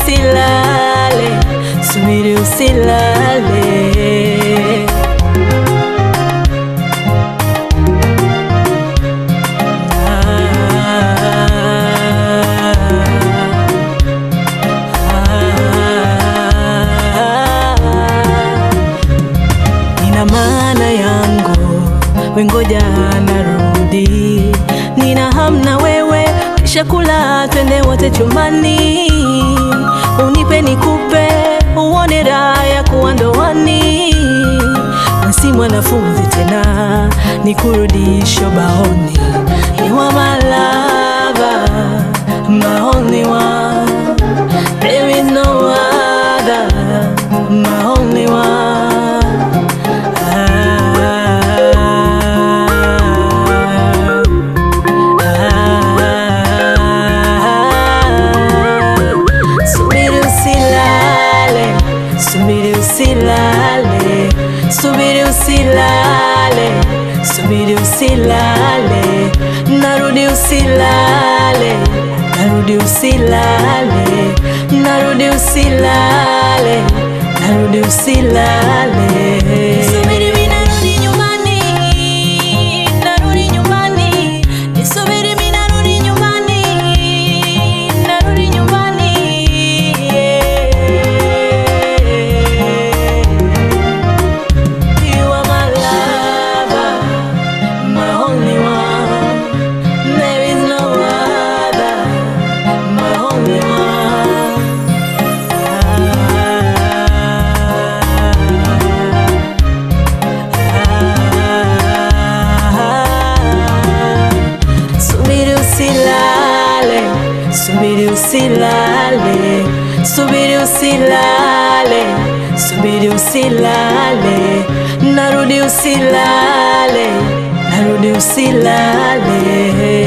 usilale, subiri usilale. Nina maana yangu, wengoja narudi. Nina hamna wewe, kisha kula, twende wote chumbani, unipe nikupe, uone raha ya kuwa ndoani. Nasi mwanafunzi tena, nikurudisho baoni. You are my lover, my only one. There is no other, my only one. Subiri usilale, subiri usilale, subiri usilale, subiri usilale, narudi usilale, narudi usilale, narudi usilale, narudi usilale. Subiri mimi narudi nyumbani, narudi nyumbani, nisubiri mimi narudi nyumbani, narudi nyumbani. You are my lover, my only one. There is no other, my only one. Subiri usilale, subiri usilale, subiri usilale, subiri usilale, narudi usilale, narudi usilale.